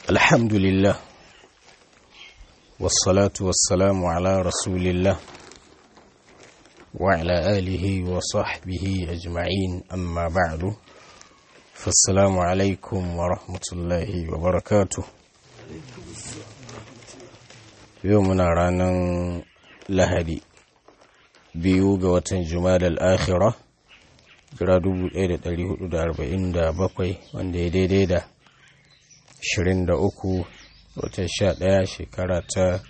الحمد لله والصلاة والسلام على رسول الله وعلى آله وصحبه أجمعين أما بعد فالسلام عليكم ورحمة الله وبركاته يومنا رانا لهدي biyu ga watan Jumada al'akhira jira 1447 wanda ya daidai da 23 watan 11 shekara ta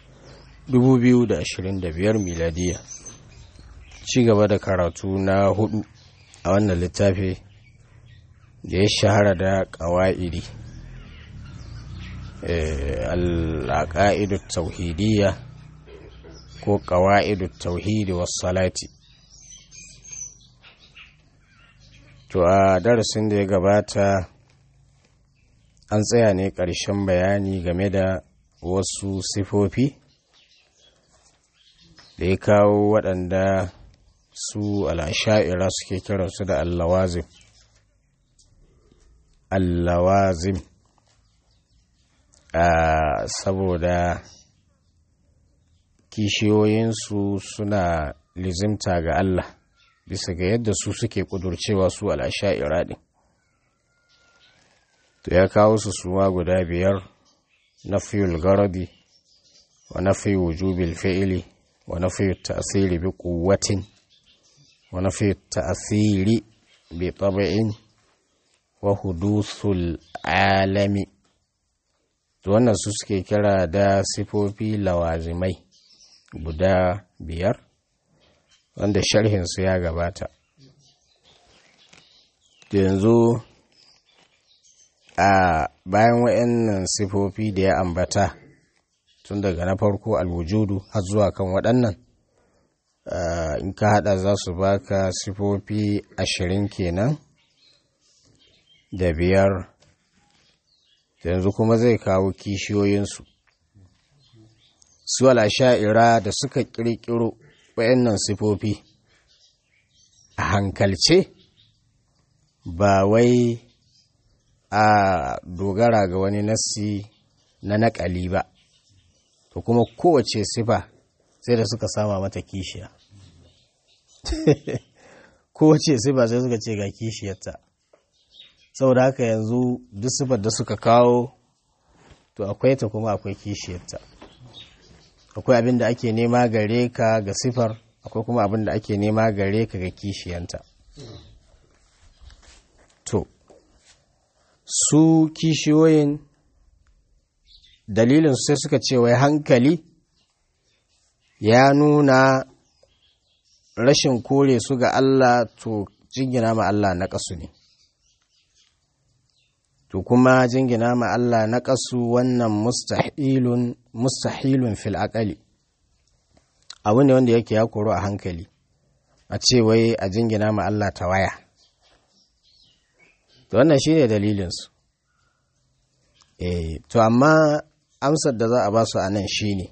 2025 miladiya ci gaba da karatu na hudu a wannan littafi da ya shahara da ƙawa'idi al'aƙa'idu tauhidiyya ko ƙawa'idu tauhidi was salati to a darasin da ya gabata an tsaya ne ƙarshen bayani game da wasu sifofi da ya kawo waɗanda su al'asha'ira suke kiransu da allawazim allawazim a saboda kishiyoyinsu suna lizimta ga Allah bisa ga yadda su suke kudurcewa su al'asha'ira ɗin to ya kawo su suma guda biyar na fiyul garadi wa na fiye wujubil fi'ili wa na fiye ta'asiri bi kuwatin wa na fiye ta'asiri bi taba'in wa hudusul alami to wannan su suke kira da sifofi lawazimai guda biyar wanda sharhinsu ya gabata yanzu a bayan wa'annan sifofi da ya ambata tun daga na farko alwujudu har zuwa kan waɗannan in ka hada za su baka sifofi ashirin kenan da biyar yanzu kuma zai kawo kishiyoyinsu su sha'ira da suka ƙirƙiro wayannan sifofi a hankalce ba wai a dogara ga wani nassi na naƙali ba to kuma kowace sifa sai da suka sama mata kishiya kowace sifa sai suka ce ga kishiyarta saboda haka yanzu duk sifar da suka kawo to akwai ta kuma akwai kishiyarta akwai abin da ake nema gare ka ga sifar akwai kuma abin da ake nema gare ka ga kishiyanta to su kishiyoyin dalilin sai suka ce wai hankali ya nuna rashin kore su ga Allah to jingina ma Allah na ƙasu ne to kuma jingina ma Allah na ƙasu wannan mustahilun mustahilun fil aqali abu ne wanda yake ya koro a hankali a ce wai a jingina ma Allah ta waya to wannan shine dalilin su eh to amma amsar da za a ba su a nan shine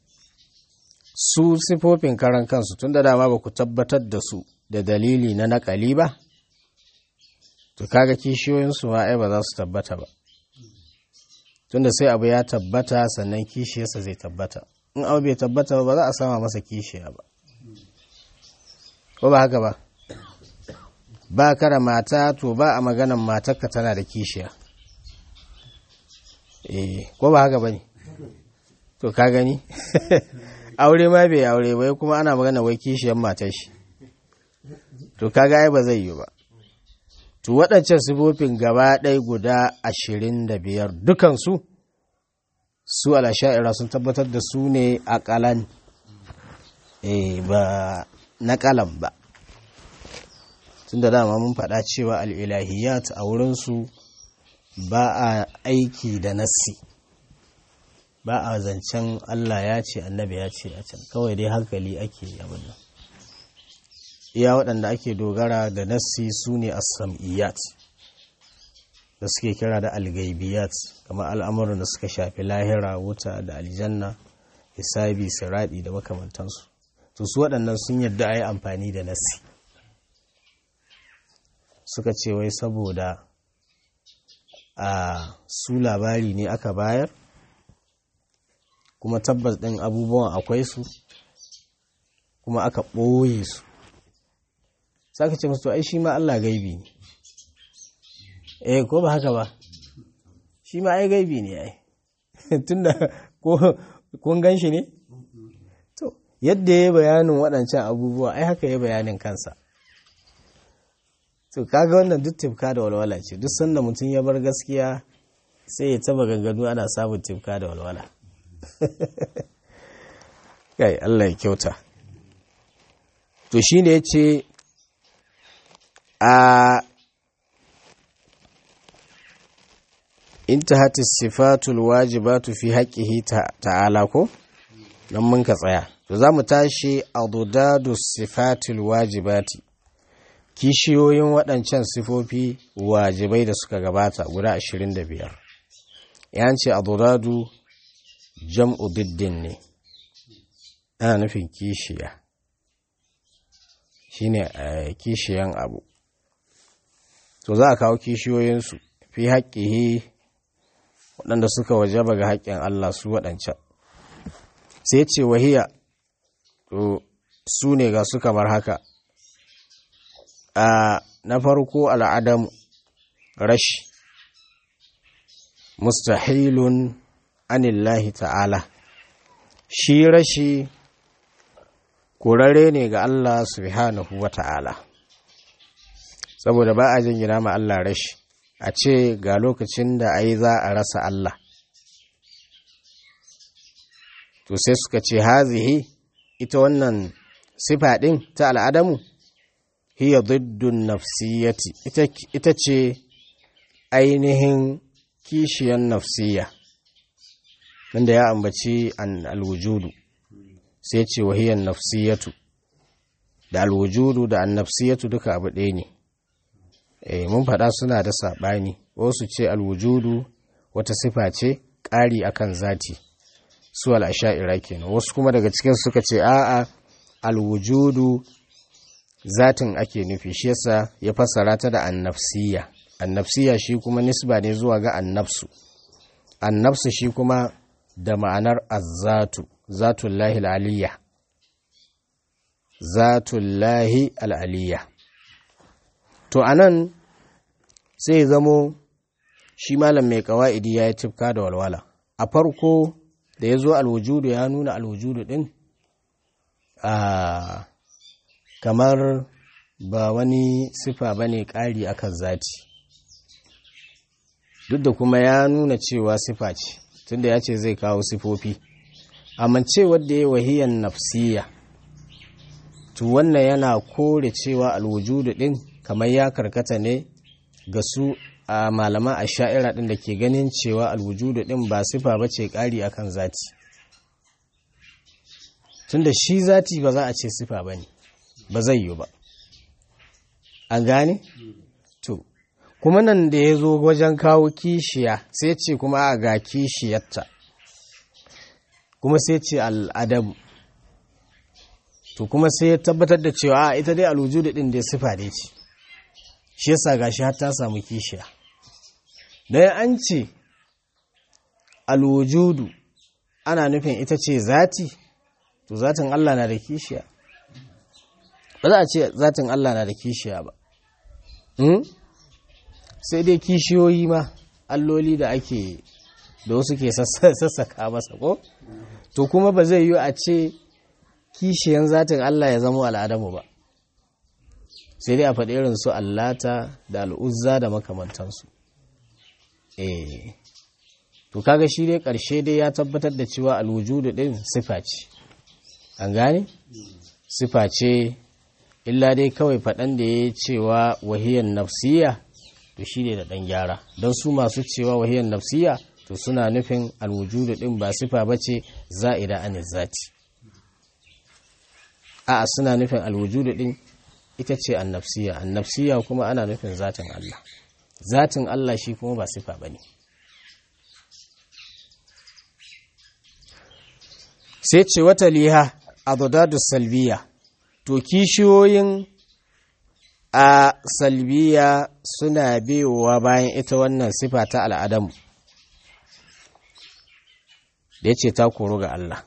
su sifofin karan kansu tun da dama ba ku tabbatar da su da dalili na naƙali ba to kaga kishiyoyinsu ma ai ba za su tabbata ba tunda sai abu ya tabbata sannan kishiyarsa zai tabbata in abu bai tabbata ba za a sama masa kishiya ba ko ba haka ba ba kara mata to ba a maganan matarka tana da kishiya eh ko ba haka ba ne to ka gani aure ma bai aure bai kuma ana magana wai kishiyar matar shi to kaga ai ba zai yi ba to waɗancan sifofin gaba ɗaya guda ashirin da biyar dukansu su alasha'ira sun tabbatar da su ne a ƙalan ba na ƙalan ba tun da dama mun faɗa cewa al'ilahiyat a wurinsu ba a aiki da nassi ba a zancen Allah ya ce annabi ya ce a can kawai dai hankali ake abin nan iya waɗanda ake dogara da nassi su ne as-sam'iyat da suke kira da algaibiyat kamar al'amuran da suka shafi lahira wuta da aljanna hisabi siradi da makamantansu to su waɗannan sun yadda a yi amfani da nassi suka ce wai saboda a su labari ne aka bayar kuma tabbas ɗin abubuwan akwai su kuma aka ɓoye su saka ce musu ai shi ma Allah gaibi ne eh ko ba haka ba shi ma ai gaibi ne ai tunda ko kun gan shi ne to yadda ya bayanin waɗancan abubuwa ai haka ya bayanin kansa to kaga wannan duk tifka da walwala ce duk sanda mutum ya bar gaskiya sai ya taba ganganu ana samun tifka da walwala kai Allah ya kyauta to shine yace a intahat sifatul wajibatu fi haqqihi ta'ala ko dan mun ka tsaya to zamu tashi adudadu sifatul wajibati kishiyoyin waɗancan sifofi wajibai da suka gabata guda 25 yan ce adudadu jam'u diddin ne ana nufin kishiya shine kishiyan abu to za a kawo kishiyoyinsu fi haƙƙihi waɗanda suka wajaba ga haƙƙin Allah su waɗancan sai ce wahiya to su ne ga su kamar haka a na farko al'adamu rashi mustahilun anillahi ta'ala shi rashi kurare ne ga Allah subhanahu wa ta'ala saboda ba a jingina ma Allah rashi a ce ga lokacin da ai za a rasa Allah to sai suka ce hazihi ita wannan sifa ɗin ta al'adamu hiya diddun nafsiyati ita ce ainihin kishiyan nafsiya wanda ya ambaci an alwujudu sai ce wahiyan nafsiyatu da alwujudu da an nafsiyatu duka abu ɗaya ne eh mun faɗa suna da saɓani wasu ce alwujudu wata sifa ce ƙari akan zati su al'asha'ira kenan wasu kuma daga cikin suka ce a'a alwujudu zatin ake nufi shi yasa ya fassara ta da annafsiya annafsiya shi kuma nisba ne zuwa ga annafsu annafsu shi kuma da ma'anar azzatu zatullahi al'aliyya zatullahi al'aliyya to anan sai zamo shi malam mai kawa'idi ya yi tifka da walwala a farko da ya zo alwujudu ya nuna alwujudu din a kamar ba wani sifa ba ne ƙari akan zati duk da kuma ya nuna cewa sifa ce tunda ya ce zai kawo sifofi amma ce wadda ya wahiyan nafsiya to wannan yana kore cewa alwujudu din kamar ya karkata ne ga su a malaman a sha'ira ɗin da ke ganin cewa alwujudu ɗin ba sifa ba ce ƙari a kan zati tunda shi zati ba za a ce sifa ba ne ba zai yi ba an gane? to kuma nan da ya zo wajen kawo kishiya sai ce kuma a ga kishiyarta kuma sai ce al'adabu to kuma sai ya tabbatar da cewa a ita dai alwujudu ɗin dai sifa dai ce shi yasa gashi har ta samu kishiya dan an ce alwujudu ana nufin ita ce zati to zatin Allah na da kishiya ba za a ce zatin Allah na da kishiya ba sai dai kishiyoyi ma alloli da ake da wasu ke sassaka masa ko to kuma ba zai yi a ce kishiyan zatin Allah ya zama al'adamu ba sai dai a faɗi irin su allata da al'uzza da makamantansu eh to kaga shi dai ƙarshe dai ya tabbatar da cewa alwujudu ɗin sifa ce an gane sifa ce illa dai kawai faɗan da ya cewa wahiyan nafsiya to shi ne da ɗan gyara don su masu cewa wahiyan nafsiya to suna nufin alwujudu ɗin ba sifa ba ce za'ida an zati a'a suna nufin alwujudu ɗin ita ce annafsiya annafsiya kuma ana nufin zatin Allah zatin Allah shi kuma ba sifa bane sai ce wata liha adadadu salbiya to kishiyoyin a salbiya suna biyowa bayan ita wannan sifa ta al'adamu da ya ce ta koro ga Allah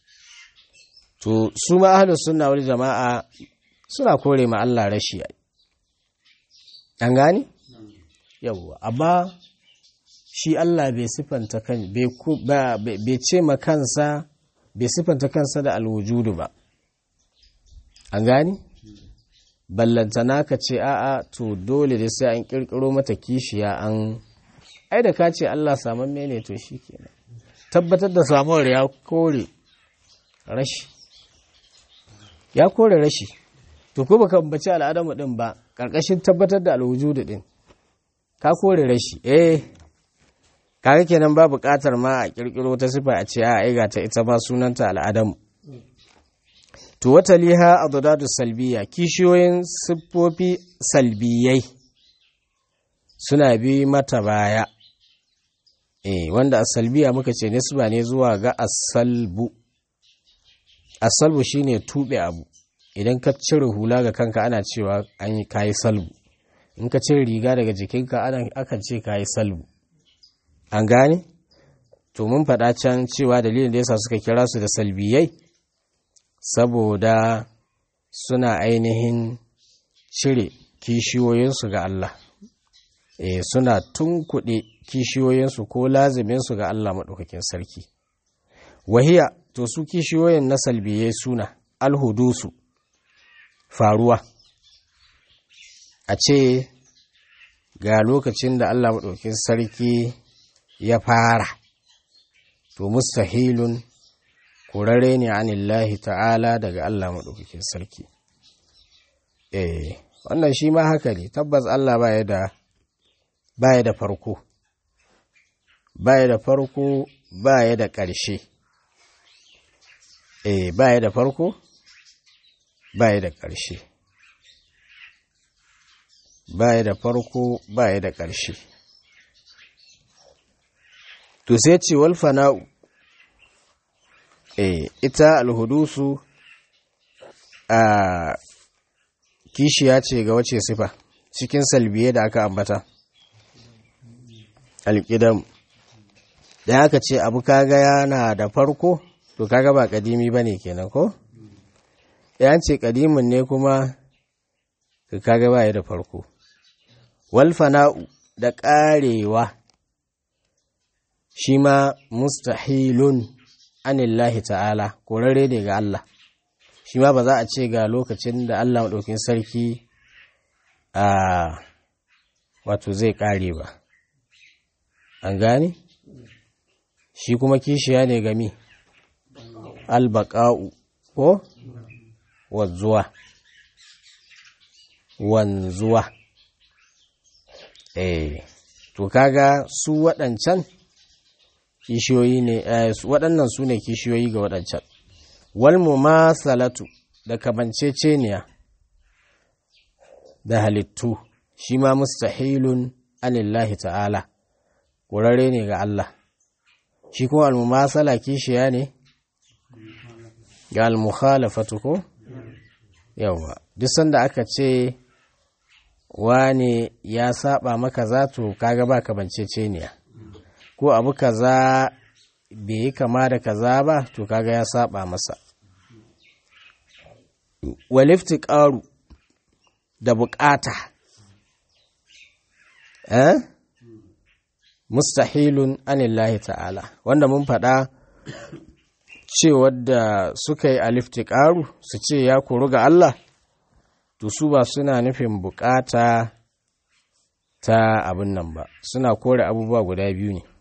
to su ma ahlus sunna wal jama'a suna kore ma Allah rashi an gani yawwa amma shi Allah bai sifanta kan bai ce ma kansa bai sifanta kansa da alwujudu ba an gani ballantana ka ce a'a to dole da sai an kirkiro mata kishiya an ai da ka ce Allah saman mene to shi kenan tabbatar da samuwar ya kore rashi ya kore rashi to ko baka bace al'adamu din ba karkashin tabbatar da alwujudu din ka kore rashi eh kaga kenan ba buƙatar ma a kirkiro ta sifa a ce a ai ga ta ita ma sunanta al'adamu to wata liha adadadu salbiya kishiyoyin siffofi salbiyai suna bi mata baya eh wanda asalbiya muka ce nisba ne zuwa ga asalbu asalbu shine tube abu idan ka cire hula ga kanka ana cewa an yi kayi salbu in ka cire riga daga jikinka ana akan ce kayi salbu an gane to mun faɗa can cewa dalilin da yasa suka kira su da salbiyai saboda suna ainihin cire kishiyoyinsu ga Allah e, suna tunkuɗe kishiyoyinsu ko laziminsu ga Allah maɗaukakin sarki wahiya to su kishiyoyin na salbiye suna alhudusu faruwa a ce ga lokacin da Allah maɗaukakin sarki ya fara to mustahilun kurare ne anillahi ta'ala daga Allah maɗaukakin sarki eh wannan shi ma haka ne tabbas Allah baya da baya da farko baya da farko baya da ƙarshe eh baya da farko baya da ƙarshe baya da farko baya da ƙarshe to sai ce wal fana'u eh ita alhudusu a kishiya ce ga wace sifa cikin salbiye da aka ambata alƙidam da aka ce abu kaga yana da farko to kaga ba kadimi ba ne kenan ko ya ce kadimin ne kuma kaga ba ya da farko walfana'u da ƙarewa shi ma mustahilun anillahi ta'ala korare ne ga Allah shi ma ba za a ce ga lokacin da Allah maɗaukin sarki a wato zai ƙare ba an gane shi kuma kishiya ne gami albaƙa'u ko wanzuwa wanzuwa eh to kaga su waɗancan kishiyoyi ne waɗannan su ne kishiyoyi ga waɗancan walmu ma salatu da kamanceceniya da halittu shi ma mustahilun anillahi ta'ala ƙurare ne ga Allah shi kuma almumasala kishiya ne ga almukhalafatu ko yawa duk sanda aka ce wane ya saba maka zato kaga ba kamanceceniya ko abu kaza bai yi kama da kaza ba to kaga ya saba masa walifti ƙaru da bukata eh mustahilun anillahi ta'ala wanda mun faɗa cewar da suka yi alifti ƙaru su ce ya kuru ga Allah to su ba suna nufin bukata ta abin nan ba suna kore abubuwa guda biyu ne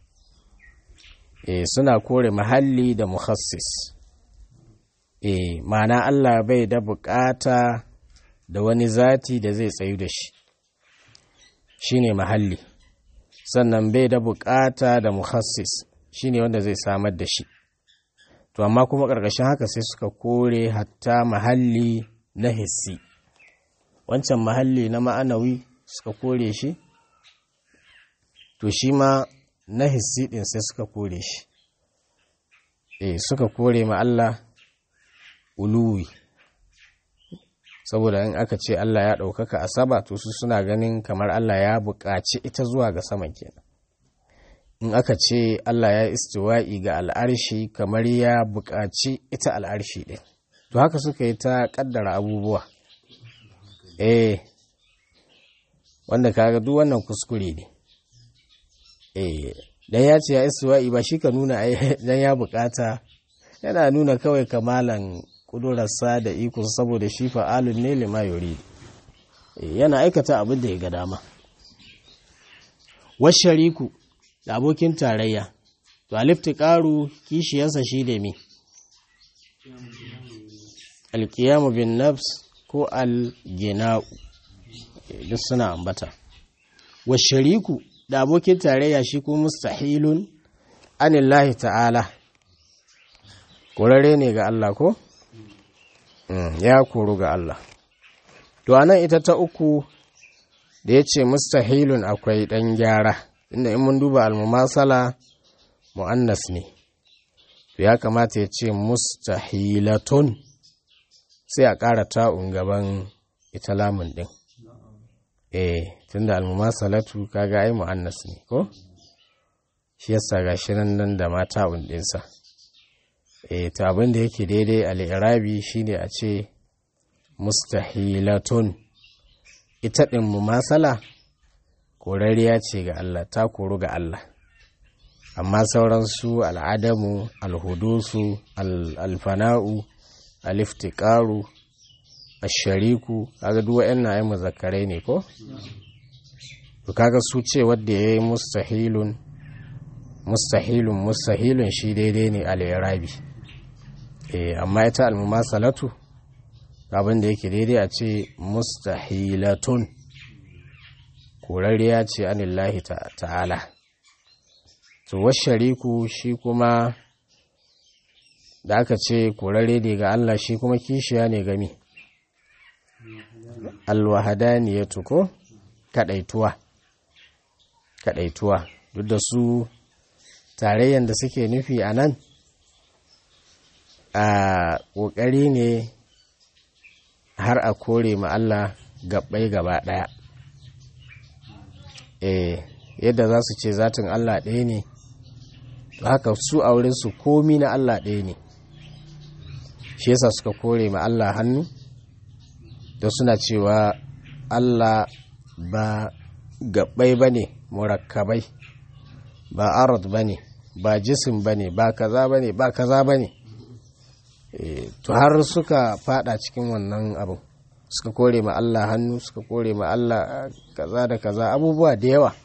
e, suna kore mahalli da muhassis e, ma'ana Allah bai da bukata da wani zati da zai tsayu da shi shine mahalli sannan bai da bukata da muhassis shine wanda zai samar da shi to amma kuma ƙarƙashin haka sai suka kore hatta mahalli na hissi wancan mahalli na ma'anawi suka kore shi to shi ma na hissi ɗin sai suka kore shi e suka kore ma Allah uluwi saboda in aka ce Allah ya ɗaukaka a sama to su suna ganin kamar Allah ya buƙaci ita zuwa ga sama kenan in aka ce Allah ya istiwa'i ga al'arshi kamar ya buƙaci ita al'arshi ɗin to haka suka yi ta ƙaddara abubuwa eh wanda kaga duk wannan kuskure ne eh dan ya ce ya istiwa'i ba shi ka nuna dan ya buƙata yana nuna kawai kamalan kudurarsa da iko saboda shi fa'alun ne lima yuri yana aikata abin da ya ga dama washariku da abokin tarayya to alifti ƙaru kishiyarsa shi da mi alkiyamu bin nafs ko algina'u duk suna ambata washariku da abokin tarayya shi ko mustahilun anillahi ta'ala ƙorare ne ga Allah ko? ya koru ga Allah. To, anan ita ta uku da ya ce mustahilun akwai ɗan gyara, inda in mun duba almumasala mu'annas ne, to ya kamata ya ce mustahilatun sai a ƙara ta'un gaban ita lamun ɗin. Eh, tunda almumasalatu kaga ai mu'annas ne, ko? Shi yasa ga shi nan da ma ta'un ɗinsa. e to abin da yake daidai al'irabi shine a ce mustahilatun ita ɗin mumasala korariya ce ga Allah ta koru ga Allah amma sauransu al'adamu alhudusu alfana'u aliftiƙaru ashariku kaga duk wa'annan ai muzakkarai ne ko to kaga su ce wanda yayi mustahilun mustahilun mustahilun shi daidai ne al-irabi eh amma ita al-mumasalatu abin da yake daidai a ce mustahilatun korariya ce anillahi ta'ala to washariku shi kuma da aka ce korare ne ga Allah shi kuma kishiya ne gami alwahadaniyatu ko kadaituwa kadaituwa duk da su tarayyan da suke nufi a nan a ƙoƙari ne har a kore ma Allah gabbai gaba ɗaya eh yadda za su ce zatin Allah ɗaya ne to haka su a wurinsu komi na Allah ɗaya ne shi yasa suka kore ma Allah hannu da suna cewa Allah ba gabbai ba ne murakkabai ba arad ba ne ba jisim ba ne ba kaza ba ne ba kaza ba ne to har suka fada cikin wannan abu suka kore ma Allah hannu suka kore ma Allah kaza da kaza abubuwa da yawa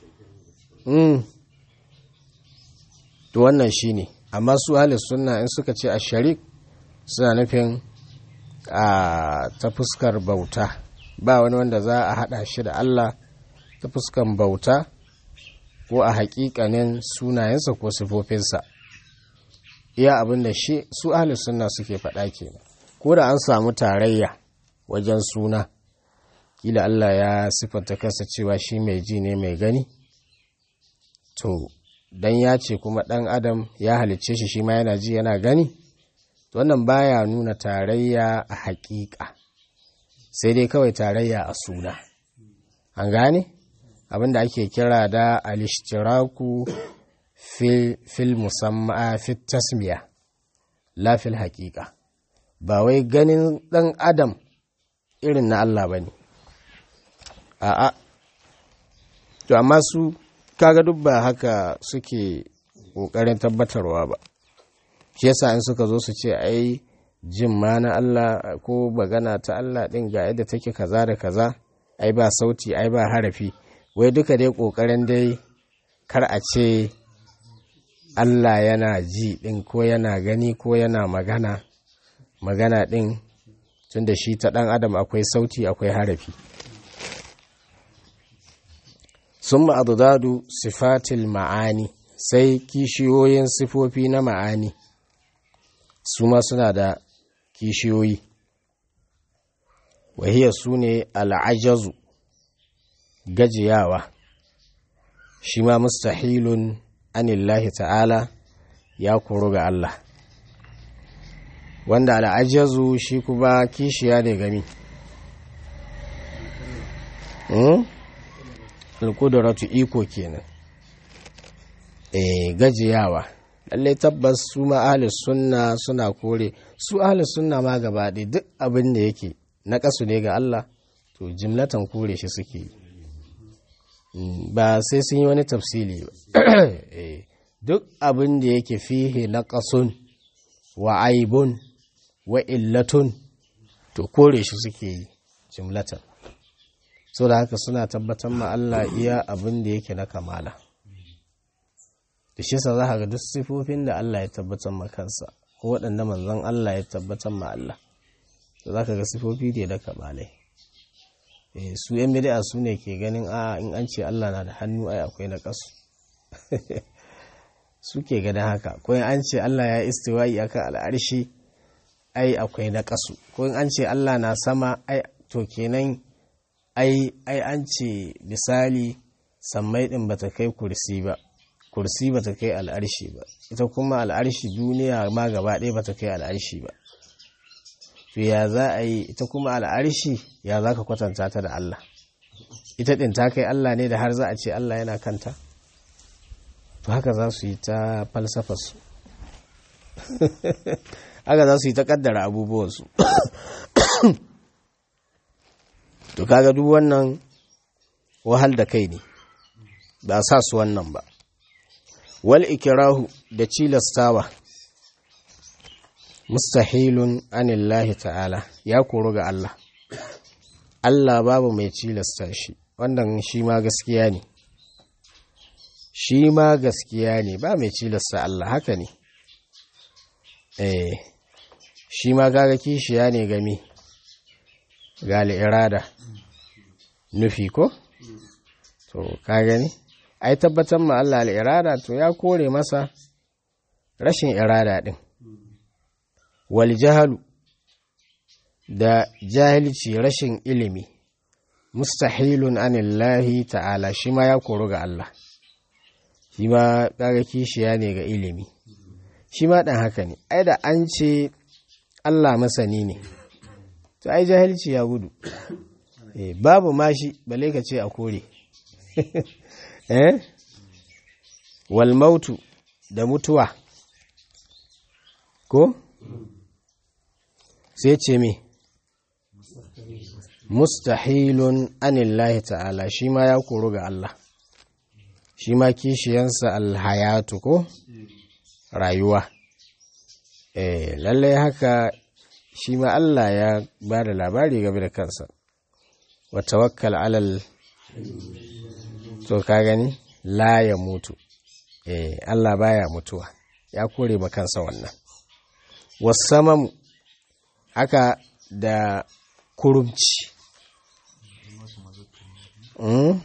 to wannan shine amma su halis sunna in suka ce a sharik suna nufin a ta fuskar bauta ba wani wanda za a hada shi da Allah ta fuskar bauta ko a hakikanin sunayensa ko sifofinsa iya abin da shi su ahli sunna suke faɗa kenan ko da an samu tarayya wajen suna kila Allah ya siffanta kansa cewa shi mai ji ne mai gani to dan ya ce kuma ɗan adam ya halicce shi shi ma yana ji yana gani to wannan baya nuna tarayya a haƙiƙa sai dai kawai tarayya a suna an gane abinda ake kira da alishtiraku fil musamma fit tasmiya la fil haƙiƙa ba wai ganin ɗan adam irin na Allah ba ne a'a to amma su kaga duk ba haka suke ƙoƙarin tabbatarwa ba shi yasa in suka zo su ce ai jin ma na Allah ko bagana ta Allah ɗin ga yadda take kaza da kaza ai ba sauti ai ba harafi wai duka dai ƙoƙarin dai kar a ce Allah yana ji ɗin ko yana gani ko yana magana magana ɗin tun da shi ta ɗan adam akwai sauti akwai harafi sun ma'adudadu sifatil ma'ani sai kishiyoyin sifofi na ma'ani su ma suna da kishiyoyi wahiyar su ne al'ajazu gajiyawa shi ma mustahilun anillahi ta'ala ya koro ga Allah wanda al'ajazu shi kuma kishiya ne gami alƙudaratu iko kenan eh gajiyawa lallai tabbas su ma ahlus sunna suna kore su ahlus sunna ma gaba ɗaya duk abin da yake na ƙasu ne ga Allah to jimlatan kore shi suke yi ba sai sun yi wani tafsili ba duk abin da yake fihe na ƙasun wa aibun wa illatun to kore shi suke yi jimlatan so da haka suna tabbatar ma Allah iya abin da yake na kamala da shi sa za ka ga duk sifofin da Allah ya tabbatar ma kansa ko waɗanda manzon Allah ya tabbatar ma Allah to za ka ga sifofi da na kamalai su yan bid'a su ne ke ganin a in an ce Allah na da hannu ai akwai na kasu su ke ganin haka ko in an ce Allah ya istiwa'i akan al'arshi ai akwai na kasu ko in an ce Allah na sama ai to kenan ai ai an ce misali sammai din bata kai kursi ba kursi bata kai al'arshi ba ita kuma al'arshi duniya ma gaba ɗaya bata kai al'arshi ba to ya za a yi ita kuma al'arshi ya za ka kwatanta ta da Allah ita ɗin ta kai Allah ne da har za a ce Allah yana kanta to haka za su yi ta falsafarsu haka za su yi ta ƙaddara abubuwansu to kaga duk wannan wahal da kai ne ba sa su wannan ba wal ikirahu da cilastawa mustahilun anillahi ta'ala ya koro ga Allah Allah babu mai cilasta shi wannan shi ma gaskiya ne shi ma gaskiya ne ba mai cilasta Allah haka ne eh shi ma gaga kishiya ne game ga irada nufi ko to ka gani ai tabbatar ma Allah al'irada to ya kore masa rashin irada din wal jahalu da jahilci rashin ilimi mustahilun anillahi ta'ala shi ma ya koru ga Allah shi ma kaga kishiya ne ga ilimi shi ma dan haka ne ai da an ce Allah masani ne to ai jahilci ya gudu eh babu mashi bale ka ce a kore eh wal mautu da mutuwa ko sai ce me mustahilun anillahi ta'ala shi ma ya koru ga Allah shi ma kishiyansa alhayatu ko rayuwa eh lallai haka shi ma Allah ya ba da labari game da kansa wa tawakkal alal to ka gani la ya mutu eh Allah baya mutuwa ya kore ma kansa wannan wasamamu haka da kurumci mm?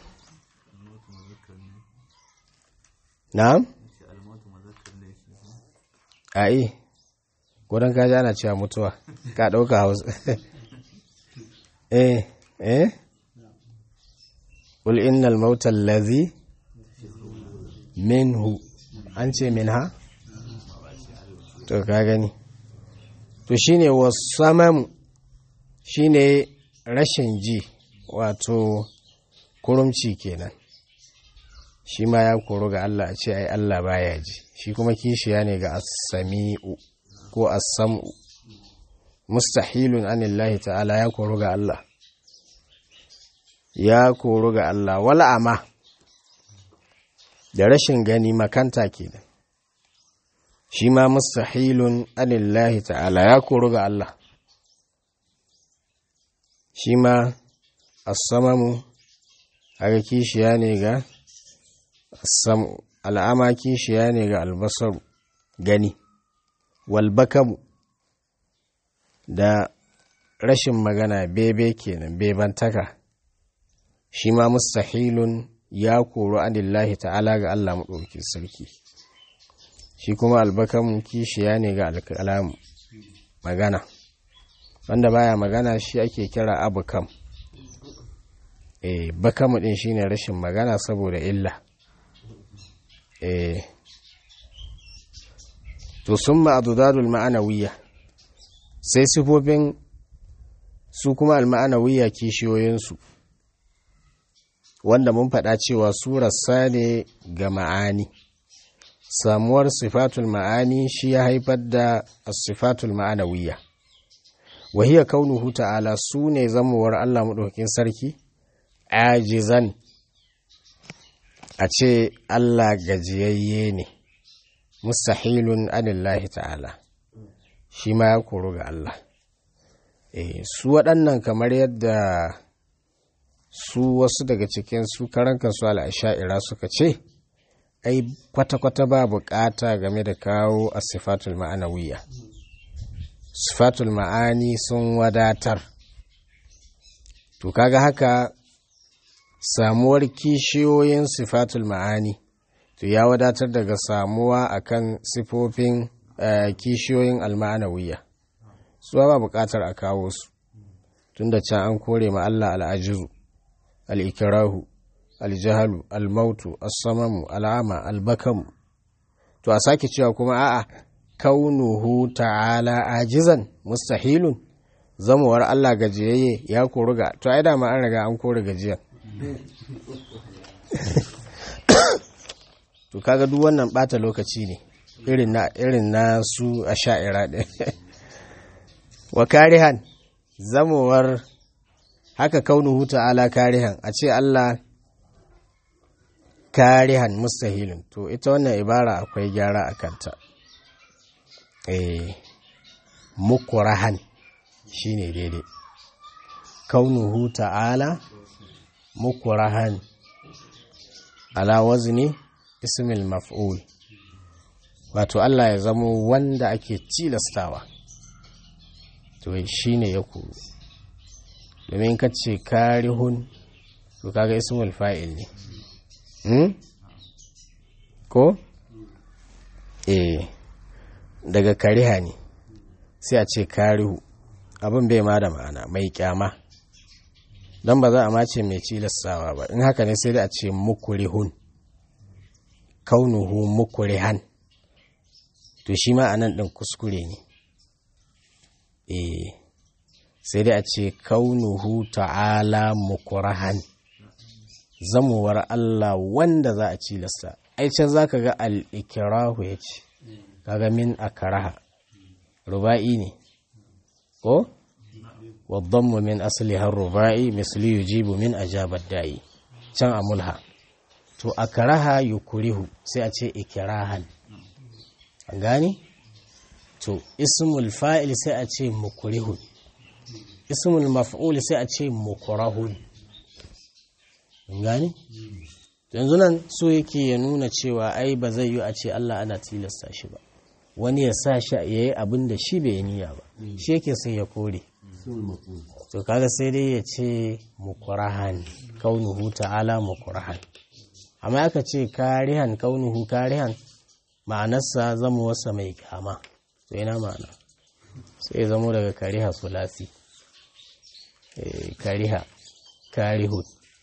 na'am ai gudan kaji ana cewa mutuwa ka ɗauka hausa eh eh ƙul innal mautal lazi minhu an ce min ha to ka gani to shine wasamamu shine rashin ji wato kurumci kenan shi ma ya koro ga Allah a ce ai Allah baya ji shi kuma kishiya ne ga as-sami'u ko as-sam'u mustahilun anillahi ta'ala ya koro ga Allah ya koro ga Allah wala ama da rashin gani makanta kenan shi ma mustahilun anillahi ta'ala ya koro ga Allah shi ma as-samamu haka kishiya ne ga as-sam'u al'ama kishiya ne ga albasaru gani walbakamu da rashin magana bebe kenan bebantaka shi ma mustahilun ya koro anillahi ta'ala ga Allah maɗauki sarki shi kuma albakamu kishiya ne ga alkalamu magana wanda baya magana shi ake kira abukam eh bakamu din shine rashin magana saboda illa eh to summa adudadul ma'anawiyya sai sifofin su kuma al-ma'anawiyya kishiyoyinsu wanda mun faɗa cewa surarsa ne ga ma'ani samuwar sifatul ma'ani shi ya haifar da sifatul ma'anawiyya wahiya kaunuhu ta'ala su ne zamuwar Allah maɗaukakin sarki ajizan a ce Allah gajiyayye ne mustahilun anillahi ta'ala shi ma ya koru ga Allah e, su waɗannan kamar yadda su wasu daga cikin su karan kansu al'asha'ira suka ce ai kwata-kwata ba bukata game da kawo a sifatul ma'anawiya sifatul ma'ani sun wadatar to kaga haka samuwar kishiyoyin sifatul ma'ani to ya wadatar daga samuwa akan sifofin kishiyoyin alma'anawiya su ba bukatar a kawo su tunda can an kore ma Allah al'ajizu al'ikirahu aljahalu almautu assamamu al'ama albakamu to a sake cewa kuma a'a kaunuhu ta'ala ajizan mustahilun zamuwar Allah gajiyayye ya kori ga to ai dama an riga an kore gajiya to kaga duk wannan bata lokaci ne irin na irin na su a sha'ira ɗin wa karihan zamowar haka kaunuhu ta'ala karihan a ce Allah karihan mustahilin to ita wannan ibara akwai gyara a kanta eh mukurahan shine daidai kaunuhu ta'ala mukurahan ala wazni ismil maf'ul wato Allah ya zamo wanda ake tilastawa to shine ya kuru domin ka ce karihun to kaga ismul fa'il ne hmm? ko eh daga kariha ne sai a ce karihu abin bai ma da ma'ana mai kyama don ba za a mace mai cilastawa ba in haka ne sai da a ce mukurihun kaunuhu mukurihan to shi ma a nan ɗin kuskure ne eh sai dai a ce kaunuhu ta'ala mukurahan zamuwar Allah wanda za a cilasta ai can za ka ga al'ikirahu ya ce kaga min a karaha ruba'i ne ko waddanmu min asali har ruba'i misali yujibu min ajabar da'i can a mulha to a karaha yukurihu sai a ce ikirahan an gani to ismul fa'il sai a ce mukurihun ismul maf'ul sai a ce mukurahun an gani yanzu nan so yake ya nuna cewa ai ba zai yi a ce Allah ana tilasta shi ba wani ya sa shi ya yi abin da shi bai niyya ba shi yake sai ya kore to kaga sai dai ya ce mukurahan kaunuhu ta'ala mukurahan amma aka ce karihan kaunuhu karihan ma'anarsa zama wasa mai kama to yana ma'ana sai zamo daga kariha sulasi kariha karihun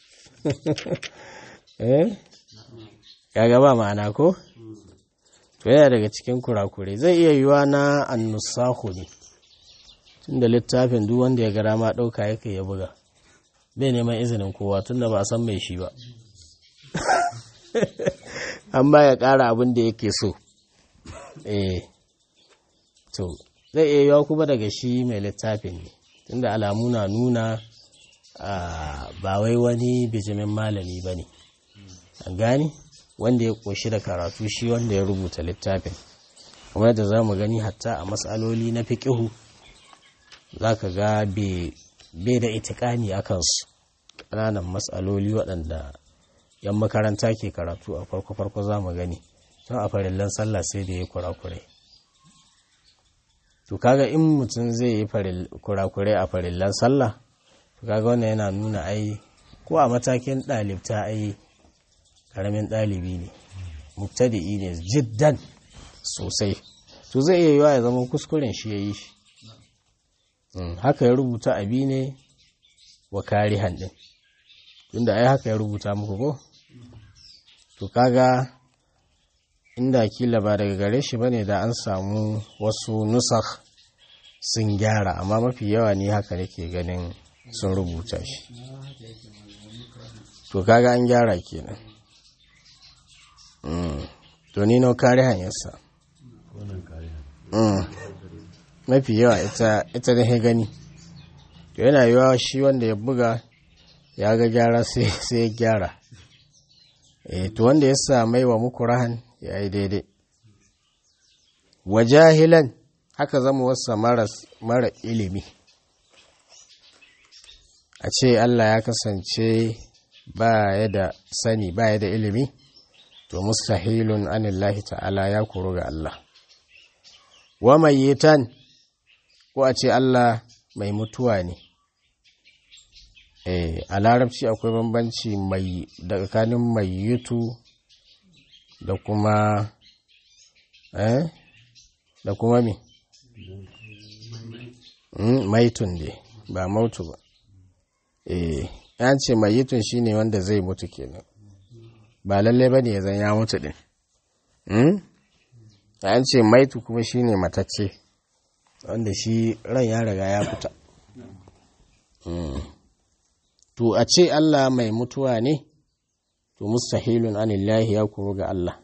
eh kaga ba ma'ana ko to yana daga cikin kurakurai zai iya yiwa na annusahu ne tunda littafin duk wanda ya gara ma ɗauka yake ya buga bai neman izinin kowa tunda ba san mai shi ba amma ya ƙara abin da yake so eh to zai iya yiwa kuma daga shi mai littafin ne tunda alamu na nuna ba wai wani bijimin malami ba ne an gani wanda ya ƙoshi da karatu shi wanda ya rubuta littafin kuma yadda za mu gani hatta a matsaloli na fiƙihu za ka ga bai da itikani a kansu ƙananan matsaloli waɗanda yan makaranta ke karatu a farko-farko za mu gani tun a farillan sallah sai da ya kurakurai to kaga in mutum zai yi kurakurai a farillan sallah to kaga wannan yana nuna ai ko a matakin ɗalibta ai ƙaramin ɗalibi ne mubtadi'i ne jiddan sosai to zai iya yiwa ya zama kuskuren shi ya yi shi haka ya rubuta abi ne wa karihan ɗin tunda ai haka ya rubuta muku ko to kaga inda kila ba daga gare shi bane da an samu wasu nusakh sun gyara amma mafi yawa ne haka nake ganin sun rubuta shi to kaga an gyara kenan to ni nau kare hanyarsa mafi yawa ita ita da gani to yana yiwa shi wanda ya buga ya ga gyara sai ya gyara e to wanda ya samai wa muku rahan ya yi daidai wa jahilan haka zama wasa mara ilimi a ce Allah ya kasance ba ya da sani ba ya da ilimi to mustahilun anillahi ta'ala ya kuru ga Allah wa mayyitan ko a ce Allah mai mutuwa ne eh a larabci akwai bambanci mai tsakanin mayyitu da kuma eh da kuma me maitun ne ba mautu ba eh yan ce mayitun shine wanda zai mutu kenan ba lalle bane ya zan ya mutu din hmm yan ce maitu kuma shine matacce wanda shi ran ya riga ya fita to a ce Allah mai mutuwa ne to mustahilun anillahi ya koru ga Allah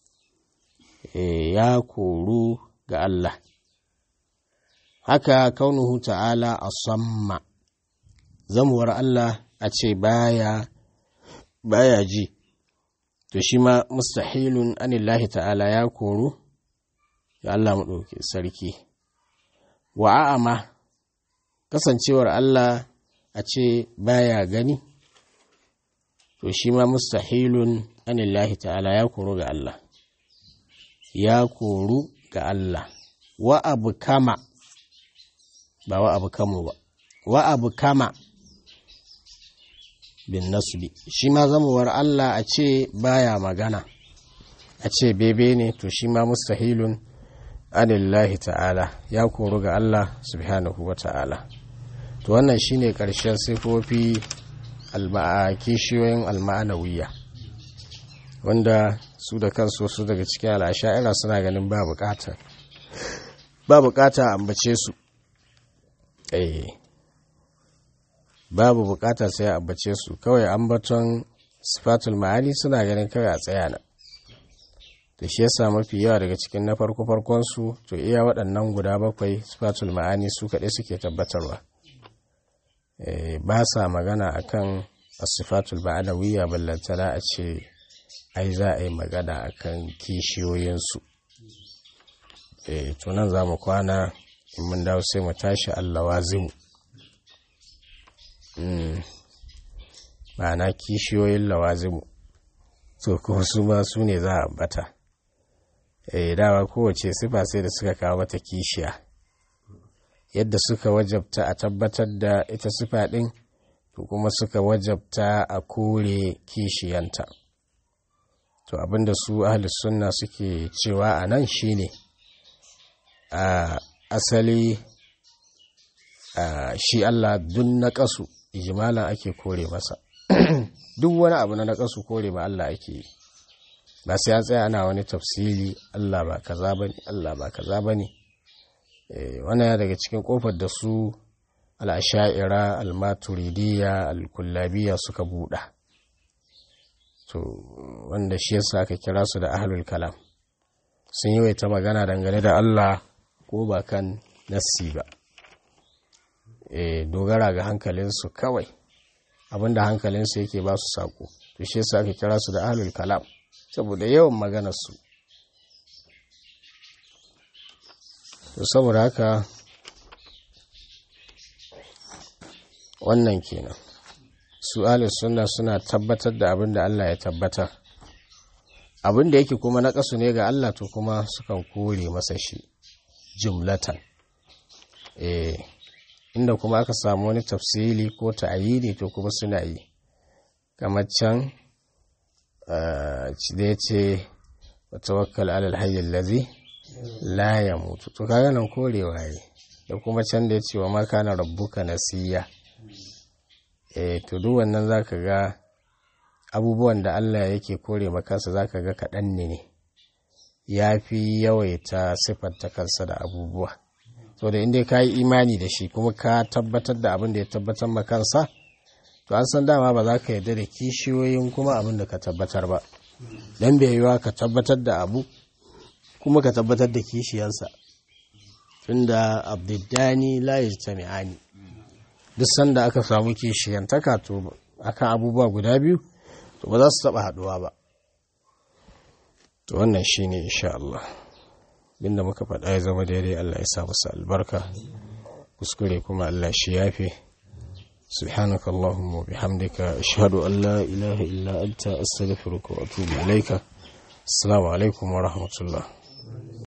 ya koru ga Allah haka kaunuhu ta'ala a samma zamuwar Allah a ce baya baya ji to shi ma mustahilun anillahi ta'ala ya koru ga Allah maɗauki sarki wa a'ama kasancewar Allah a ce baya gani to shi ma mustahilun anillahi ta'ala ya koru ga Allah ya koru ga Allah wa abu kama ba wa abu kamo ba wa abu kama bin nasbi shi ma zamuwar Allah a ce baya magana a ce bebe ne to shi ma mustahilun anillahi ta'ala ya koru ga Allah subhanahu wa ta'ala to wannan shine ƙarshen sifofi kishiyoyin alma'anawiya wanda su da kansu su daga cikin al'asha'ira suna ganin ba bukata ba bukata ambace su eh babu bukata sai ambace su kawai ambaton sifatul ma'ani suna ganin kawai a tsaya nan da shi yasa mafi yawa daga cikin na farko farkon su to iya waɗannan guda bakwai sifatul ma'ani su kaɗai suke tabbatarwa ba sa magana akan asifatul ma'anawiyya ballantana a ce ai za a yi magana akan kishiyoyinsu to nan za mu kwana in mun dawo sai mu tashi allawazimu ma'ana kishiyoyin lawazimu to kuma su ma su ne za a ambata eh dawa kowace sifa sai da suka kawo mata kishiya yadda suka wajabta a tabbatar da ita sifa ɗin to kuma suka wajabta a kore kishiyanta to abinda su ahli sunna suke cewa a nan shine a asali shi Allah dun na ƙasu ijimalan ake kore masa duk wani abu na na ƙasu kore ma Allah ake yi ba sai an tsaya ana wani tafsiri Allah ba kaza bane Allah ba kaza bane wannan ya daga cikin kofar da su al'asha'ira al-maturidiyya al-kullabiya suka buɗa to wanda shi yasa aka kira su da ahlul kalam sun yi ta magana dangane da Allah ko ba kan nassi ba e, dogara ga hankalinsu kawai abinda hankalinsu yake ba su sako to shi yasa aka kira su da ahlul kalam saboda yawan maganarsu to saboda haka wannan kenan su ahlus sunna suna tabbatar da abin da Allah ya tabbatar abin da yake kuma na kasu ne ga Allah to kuma sukan kore masa shi jumlatan eh inda kuma aka samu wani tafsili ko ta'ayini to kuma suna yi kamar can da ya ce wa tawakkal alal hayyul ladhi la yamutu to kaga nan korewa yi da kuma can da ya ce wa ma kana rabbuka nasiya eh to duk wannan zaka ga abubuwan da Allah yake kore makansa zaka ga kaɗan ne ne ya fi yawaita siffanta kansa da abubuwa to da inda ka yi imani da shi kuma ka tabbatar da abin da ya tabbatar ma kansa to an san dama ba za ka yarda da kishiyoyin kuma abin da ka tabbatar ba dan bai yiwa ka tabbatar da abu kuma ka tabbatar da kishiyarsa tunda abdiddani la yajtami'ani duk sanda aka samu kishiyantaka to akan abubuwa guda biyu to ba za su taba haduwa ba to wannan shine insha Allah binda muka faɗa ya zama daidai Allah ya sa masa albarka kuskure kuma Allah shi yafe سبحانك اللهم وبحمدك أشهد أن لا إله إلا أنت أستغفرك وأتوب إليك السلام عليكم ورحمة الله